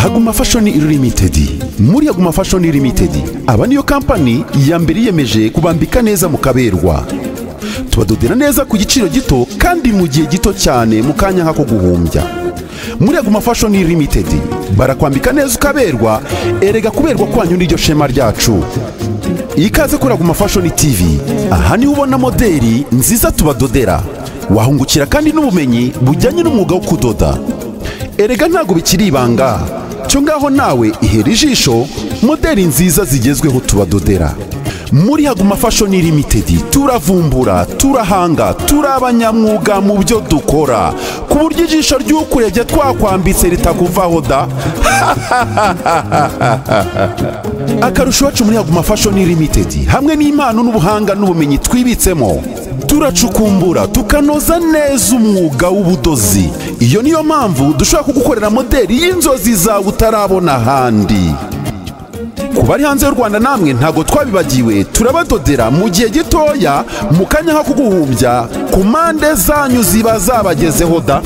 haguma fashoni limited muri haguma fashoni limited aba niyo kampani ya mbere yiyemeje kubambika neza mu kaberwa tubadodera neza ku giciro gito kandi mu gihe gito cyane mu kanya nk'ako guhumbya muri aguma fashoni limited barakwambika neza ukaberwa erega kuberwa kwanyu n'iryo shema ryacu ikaze kuri aguma fashoni tv aha niho ubona moderi nziza tubadodera wahungukira kandi n'ubumenyi bujyanye n'umwuga wo kudoda erega ntabwo bikiri ibanga cyo ngaho nawe ihera ijisho moderi nziza zigezweho tubadodera muri haguma fashoni limitedi turavumbura turahanga turi abanyamwuga mu byo dukora ku buryo ijisho ry'ukurebye twakwambitse ritakuvaho da akarusho iwacu muri haguma fashoni limitedi hamwe n'impano n'ubuhanga n'ubumenyi twibitsemo turacukumbura tukanoza neza umwuga w'ubudozi iyo niyo mpamvu dushobora kugukorera moderi y'inzozi zawe utarabona ahandi ku bari hanze y'u rwanda namwe ntabwo twabibagiwe turabadodera mu gihe gitoya mu kanya nko kuguhumbya ku mpande zanyu ziba zabagezeho da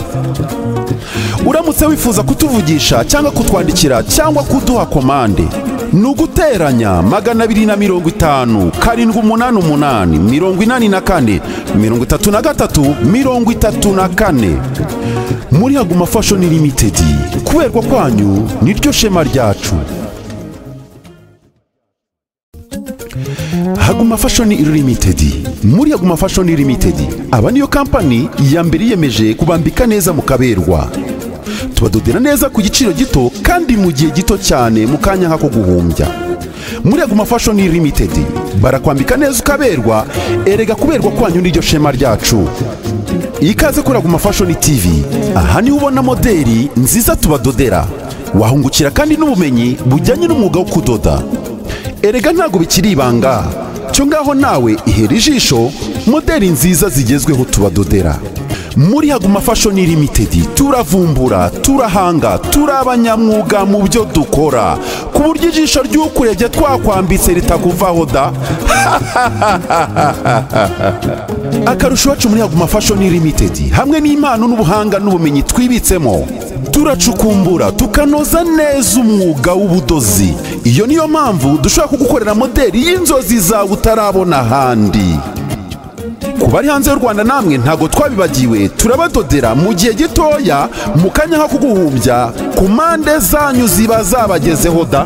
uramutse wifuza kutuvugisha cyangwa kutwandikira cyangwa kuduha komande ni uguteranya magana abiri na mirongo itanu karindwi umunani umunani mirongo inani na kane mirongo itatu na gatatu mirongo itatu na kane muri haguma fashoni limitedi kuberwa kwanyu niryo shema ryacu haguma fashoni limited muri haguma fashoni limited aba niyo kampani ya mbere yiyemeje kubambika neza mu kaberwa tubadodera neza ku giciro gito kandi mu gihe gito cyane mu kanya nk'ako guhumbya muri haguma fashoni limited barakwambika neza ukaberwa erega kuberwa kwanyu n'iryo shema ryacu ikaze kuri haguma fashoni tv aha niho ubona moderi nziza tubadodera wahungukira kandi n'ubumenyi bujyanye n'umwuga wo kudoda erega ntabwo bikiri ibanga cyo ngaho nawe ihera ijisho moderi nziza zigezweho tubadodera muri haguma fashoni limitedi turavumbura turahanga turi abanyamwuga mu byo dukora ku buryo ijisho ry'ukurebye twakwambitse ritakuvaho da akarusho iwacu muri haguma fashoni limitedi hamwe n'impano n'ubuhanga n'ubumenyi twibitsemo turacukumbura tukanoza neza umwuga w'ubudozi iyo niyo mpamvu dushobora kugukorera moderi y'inzozi zawe utarabona ahandi ku bari hanze y'u rwanda namwe ntabwo twabibagiwe turabadodera mu gihe gitoya mu kanya nko kuguhumbya ku mpande zanyu ziba zabagezeho da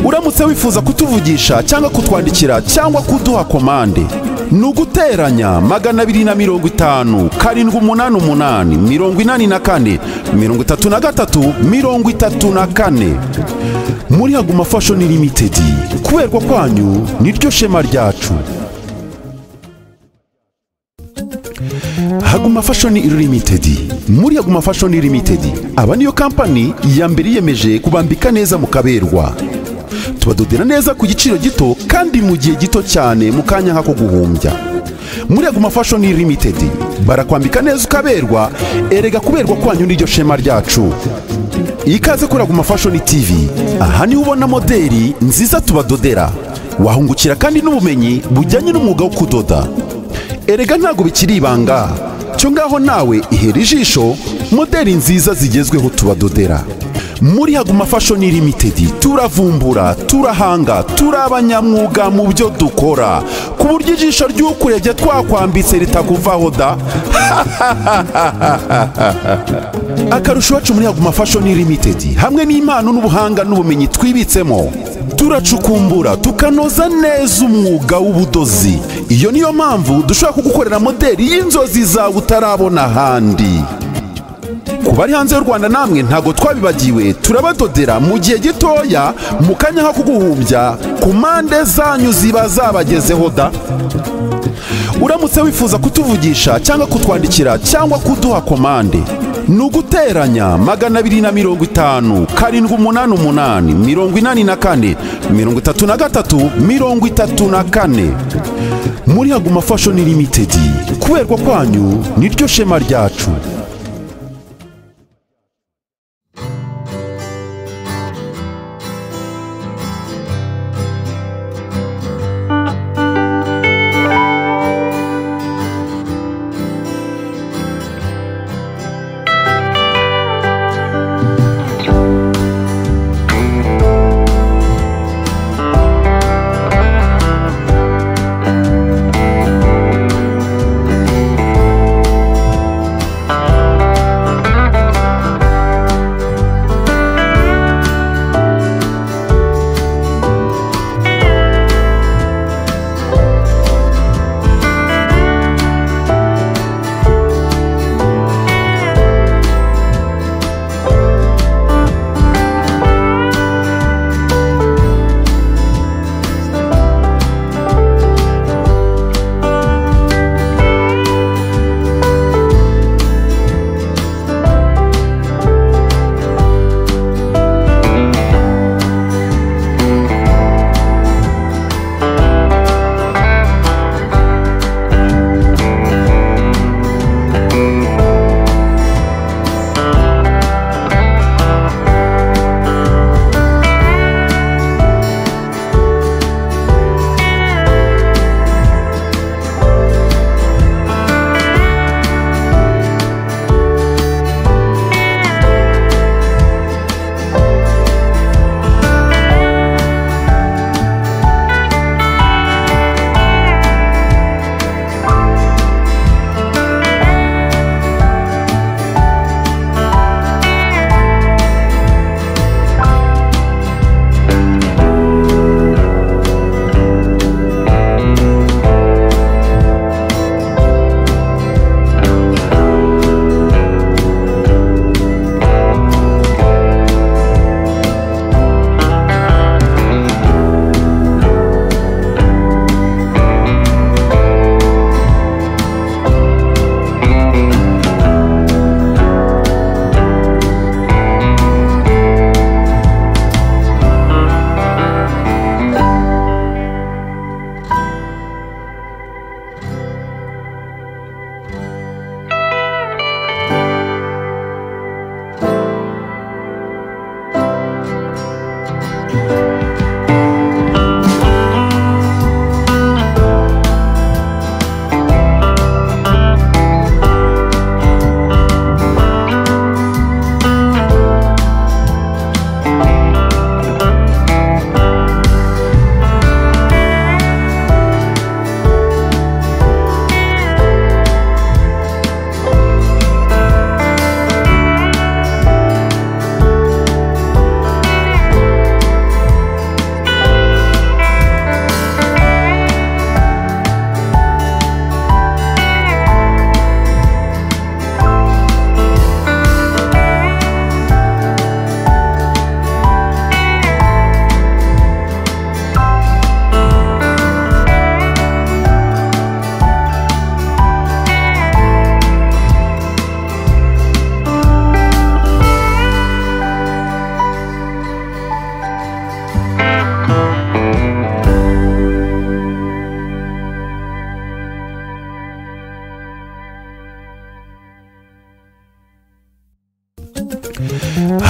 uramutse wifuza kutuvugisha cyangwa kutwandikira cyangwa kuduha komande ni uguteranya magana abiri na mirongo itanu karindwi umunani umunani mirongo inani na kane mirongo itatu na gatatu mirongo itatu na kane muri haguma fashoni limitedi kuberwa kwanyu niryo shema ryacu haguma fashoni limited muri haguma fashoni limited aba niyo kampani ya mbere yiyemeje kubambika neza mu kaberwa tubadodera neza ku giciro gito kandi mu gihe gito cyane mu kanya nk'ako guhumbya muri haguma fashoni limited barakwambika neza ukaberwa erega kuberwa kwanyu n'iryo shema ryacu ikaze kuri haguma fashoni tv aha niho ubona moderi nziza tubadodera wahungukira kandi n'ubumenyi bujyanye n'umwuga wo kudoda erega ntabwo bikiri ibanga cyo ngaho nawe ihera ijisho moderi nziza zigezweho tubadodera muri haguma fashoni limitedi turavumbura turahanga turi abanyamwuga mu byo dukora ku buryo ijisho ry'ukurebye twakwambitse ritakuvaho da akarusho iwacu muri haguma fashoni limitedi hamwe n'impano n'ubuhanga n'ubumenyi twibitsemo turacukumbura tukanoza neza umwuga w'ubudozi iyo niyo mpamvu dushobora kugukorera moderi y'inzozi zawe utarabona ahandi ku bari hanze y'u rwanda namwe ntabwo twabibagiwe turabadodera mu gihe gitoya mu kanya nko kuguhumbya ku mpande zanyu ziba zabagezeho da uramutse wifuza kutuvugisha cyangwa kutwandikira cyangwa kuduha komande ni uguteranya magana abiri na mirongo itanu karindwi umunani umunani mirongo inani na kane mirongo itatu na gatatu mirongo itatu na kane muri haguma fashoni limitedi kuberwa kwanyu niryo shema ryacu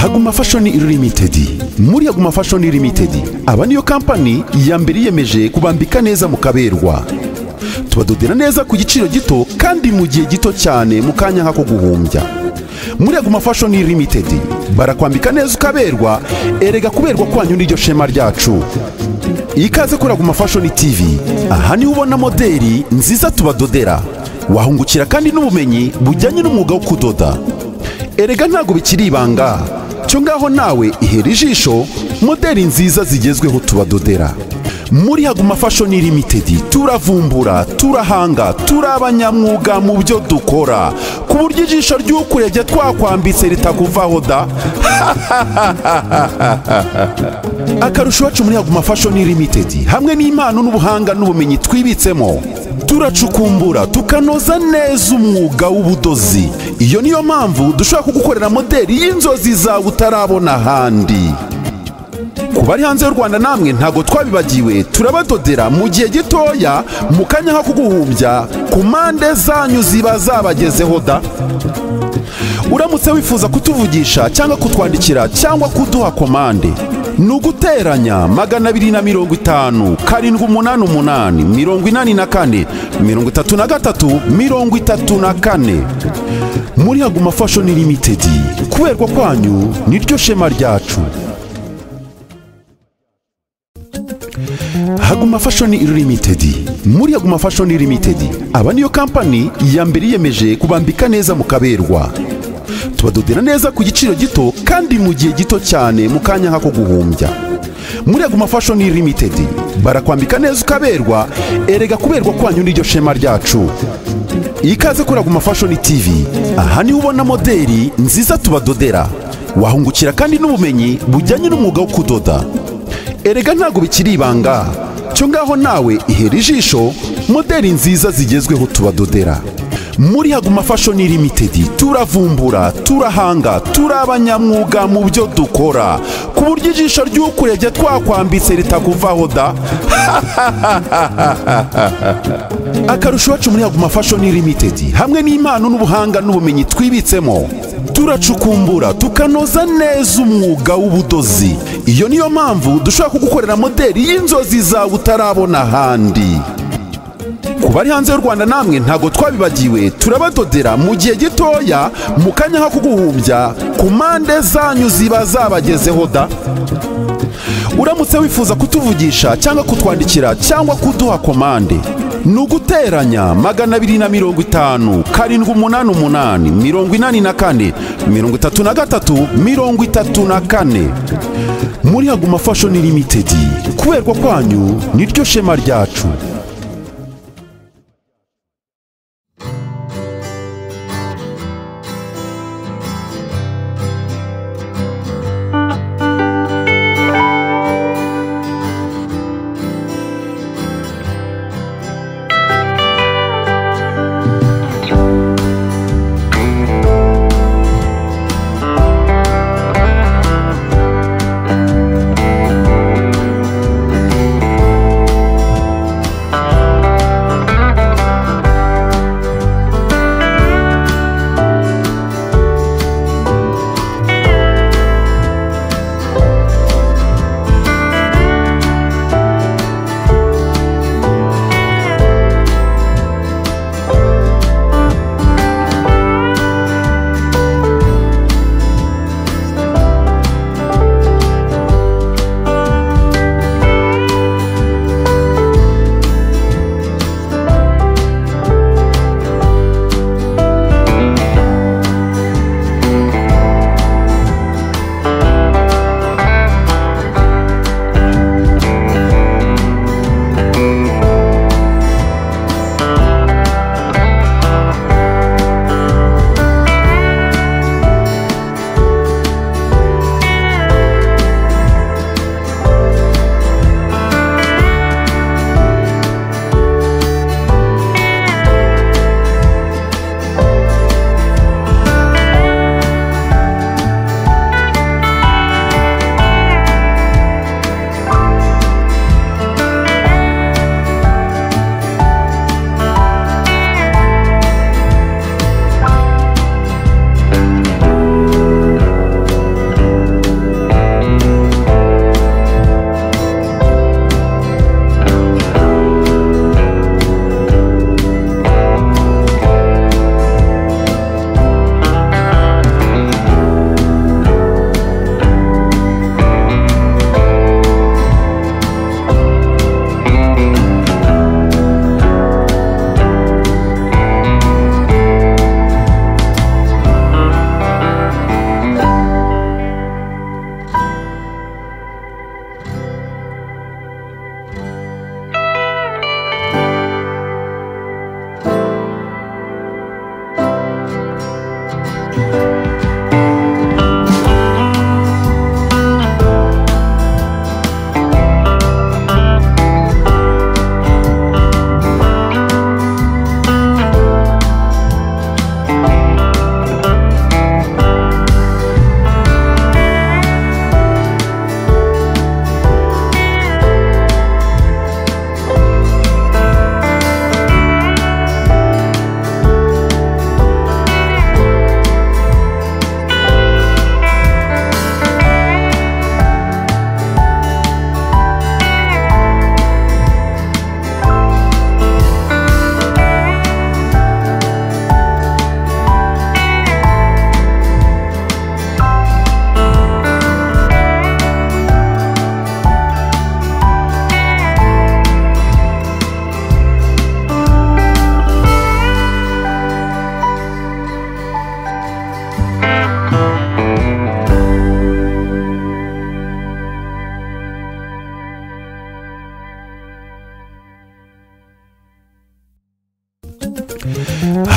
Haguma Fashion Limited muri Haguma Fashion Limited aba niyo kampani ya mbere yiyemeje kubambika neza mukaberwa tubadodera neza ku giciro gito kandi mu gihe gito cyane mu kanya nk'ako guhumbya muri Haguma Fashion Limited barakwambika neza ukaberwa erega kuberwa kwanyu n'iryo shema ryacu ikaze kuri Haguma Fashion TV aha niho ubona moderi nziza tubadodera wahungukira kandi n'ubumenyi bujyanye n'umwuga wo kudoda erega ntabwo bikiri ibanga cyo ngaho nawe ihera ijisho moderi nziza zigezweho tubadodera muri haguma fashion limited turavumbura turahanga turi abanyamwuga mu byo dukora ku buryo ijisho ry'ukurebye twakwambitse ritakuvaho da akarusho iwacu muri haguma fashion limited hamwe n'impano n'ubuhanga n'ubumenyi twibitsemo turacukumbura tukanoza neza umwuga w'ubudozi iyo niyo mpamvu dushobora kugukorera moderi y'inzozi zawe utarabona ahandi ku bari hanze y'u rwanda namwe ntabwo twabibagiwe turabadodera mu gihe gitoya mu kanya nko kuguhumbya ku mpande zanyu ziba zabagezeho da uramutse wifuza kutuvugisha cyangwa kutwandikira cyangwa kuduha komande ni uguteranya magana abiri na mirongo itanu karindwi umunani umunani mirongo inani na kane mirongo itatu na gatatu mirongo itatu na kane muri haguma fashoni limitedi kuberwa kwanyu niryo shema ryacu Haguma Fashion Limited muri Haguma Fashion Limited aba niyo kampani ya mbere yiyemeje kubambika neza mukaberwa tubadodera neza ku giciro gito kandi mu gihe gito cyane mu kanya nk'ako guhumbya muri Haguma Fashion Limited barakwambika neza ukaberwa erega kuberwa kwanyu n'iryo shema ryacu ikaze kuri Haguma Fashion TV aha niho ubona moderi nziza tubadodera wahungukira kandi n'ubumenyi bujyanye n'umwuga wo kudoda erega ntabwo bikiri ibanga cyo ngaho nawe ihera ijisho moderi nziza zigezweho tubadodera muri haguma fashion limited turavumbura turahanga turi abanyamwuga mu byo dukora ku buryo ijisho ry'ukurebye twakwambitse ritakuvaho da akarusho iwacu muri Haguma Fashion Limited hamwe n'impano n'ubuhanga n'ubumenyi twibitsemo turacukumbura tukanoza neza umwuga w'ubudozi iyo niyo mpamvu dushobora kugukorera moderi y'inzozi zawe utarabona ahandi ku bari hanze y'u rwanda namwe ntabwo twabibagiwe turabadodera mu gihe gitoya mu kanya nko kuguhumbya ku mpande zanyu ziba zabagezeho da uramutse wifuza kutuvugisha cyangwa kutwandikira cyangwa kuduha komande ni uguteranya magana abiri na mirongo itanu karindwi umunani umunani mirongo inani na kane mirongo itatu na gatatu mirongo itatu na kane muri haguma fashion limited kuberwa kwanyu niryo shema ryacu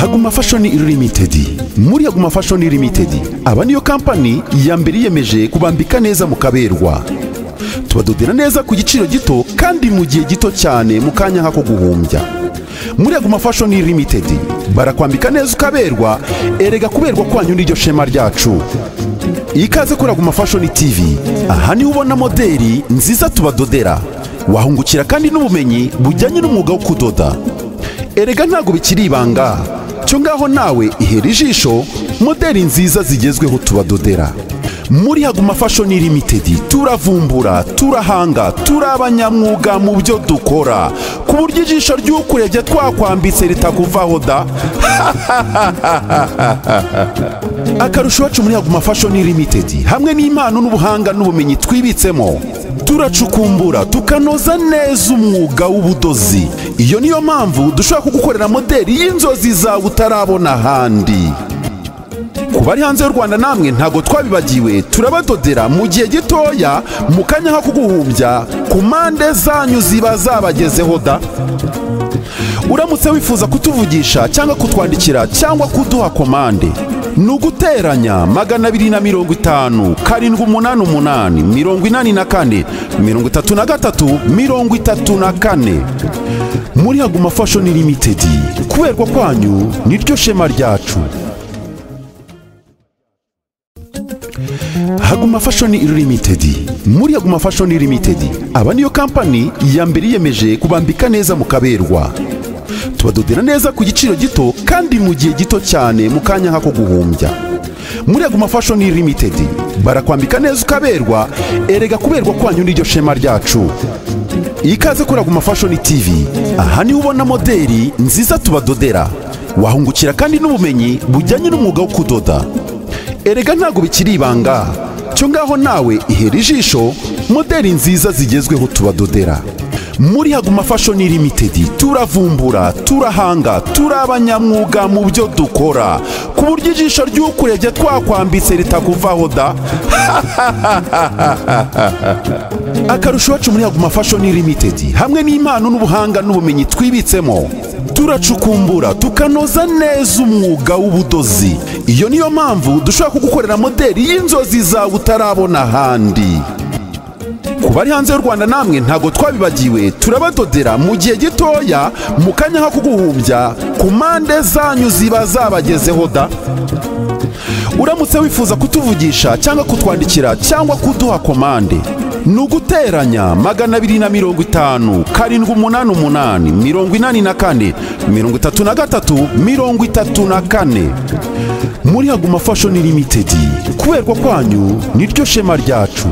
Aguma Fashion Limited muri Aguma Fashion Limited aba niyo kampani ya mbere yiyemeje kubambika neza mukaberwa tubadodera neza ku giciro gito kandi mu gihe gito cyane mu kanya nk'ako guhumbya muri Aguma Fashion Limited barakwambika neza ukaberwa erega kuberwa kwanyu n'iryo shema ryacu ikaze kuri Aguma Fashion TV aha niho ubona moderi nziza tubadodera wahungukira kandi n'ubumenyi bujyanye n'umwuga wo kudoda erega ntabwo bikiri ibanga cyo ngaho nawe ihera ijisho moderi nziza zigezweho tubadodera muri haguma fashion limited turavumbura turahanga turi abanyamwuga mu byo dukora ku buryo ijisho ry'ukurebye twakwambitse ritakuvaho da akarusho iwacu muri haguma fashion limited hamwe n'impano n'ubuhanga n'ubumenyi twibitsemo turacukumbura tukanoza neza umwuga w'ubudozi iyo niyo mpamvu dushobora kugukorera moderi y'inzozi zawe utarabona ahandi ku bari hanze y'u rwanda namwe ntabwo twabibagiwe turabadodera mu gihe gitoya mu kanya nko kuguhumbya ku mpande zanyu ziba zabagezeho da uramutse wifuza kutuvugisha cyangwa kutwandikira cyangwa kuduha komande ni uguteranya magana abiri na mirongo itanu karindwi umunani umunani mirongo inani na kane mirongo itatu na gatatu mirongo itatu na kane muri haguma fashion limited kuberwa kwanyu niryo shema ryacu Haguma Fashion Limited muri Haguma Fashion Limited aba niyo kampani ya mbere yiyemeje kubambika neza mukaberwa tubadodera neza ku giciro gito kandi mu gihe gito cyane mu kanya nk'ako guhumbya muri Haguma Fashion Limited barakwambika neza ukaberwa erega kuberwa kwanyu n'iryo shema ryacu ikaze kuri Haguma Fashion TV aha niho ubona moderi nziza tubadodera wahungukira kandi n'ubumenyi bujyanye n'umwuga wo kudoda erega ntabwo bikiri ibanga cyo ngaho nawe ihera ijisho moderi nziza zigezweho tubadodera muri haguma fashion limited turavumbura turahanga turi abanyamwuga mu byo dukora ku buryo ijisho ry'ukurebye twakwambitse ritakuvaho da akarusho iwacu muri haguma fashion limited hamwe n'impano n'ubuhanga n'ubumenyi twibitsemo turacukumbura tukanoza neza umwuga w'ubudozi iyo niyo mpamvu dushobora kugukorera moderi y'inzozi zawe utarabona ahandi ku bari hanze y'u rwanda namwe ntabwo twabibagiwe turabadodera mu gihe gitoya mu kanya nko kuguhumbya ku mpande zanyu ziba zabagezeho da uramutse wifuza kutuvugisha cyangwa kutwandikira cyangwa kuduha komande ni uguteranya magana abiri na mirongo itanu karindwi umunani umunani mirongo inani na kane mirongo itatu na gatatu mirongo itatu na kane muri haguma fashion limited kuberwa kwanyu niryo shema ryacu